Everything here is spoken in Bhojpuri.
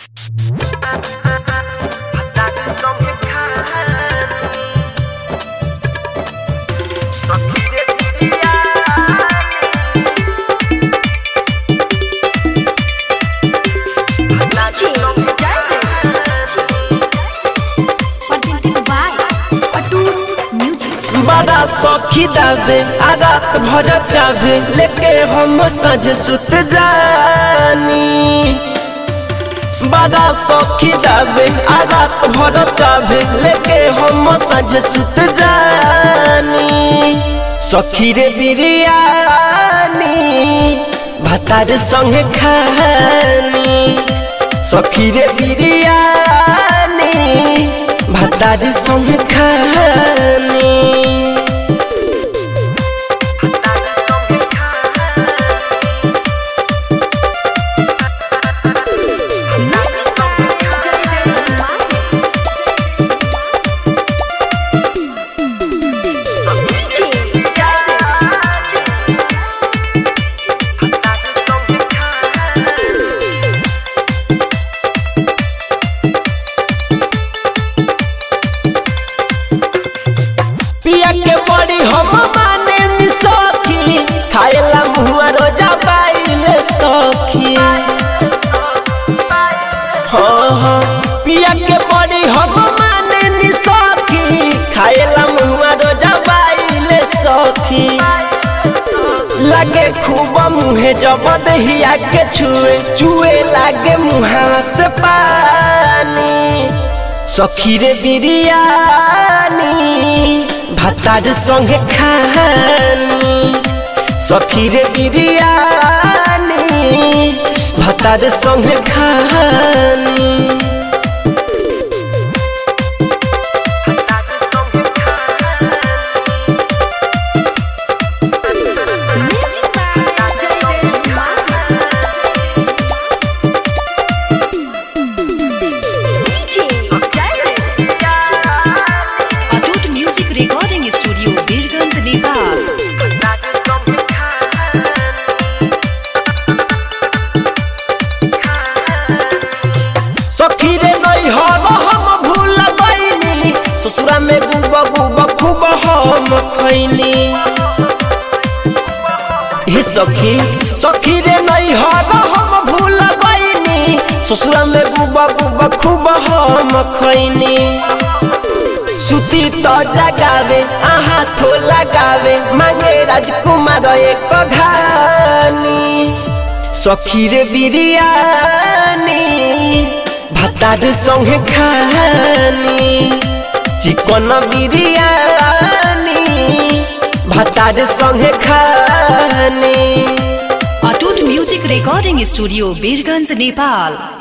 बड़ा सौखी दावे आ रात भर चावे लेके हम सज सुत जानी बड़ा सौखी दावे आ रात भर चावे लेके हम सज सुत जानी सखी रे बिरियानी भातार संगे खानी सखी रे बिरियानी भातार संगे खानी पिया के बड़ी हम माने नी सखी खाएला मुआ रोजा पाइले सखी हाँ हाँ पिया के बड़ी हम माने नी सखी खाएला मुआ रोजा पाइले सखी लगे खूब मुहे जब दहिया के छुए चुए लागे मुहावा से पानी सखी रे बिरियानी भातार संगे खानी सखी रे बिरियानी भातार संगे खानी Atoot music recording studio Birganj Nepal सखी रे नहीं हो हम भूल गईनी ससुरा में गुब गुब खूब हम खैनी हे सखी सखी रे नहीं हो हम भूल गईनी ससुरा में गुब गुब खूब हम खैनी सुती तो जगावे आहा थो लगावे मांगे राजकुमार एक घानी सखी रे बिरियानी भातार संगे खानी चिकन बिरियानी भातार संगे खानी Atoot music recording studio Birganj Nepal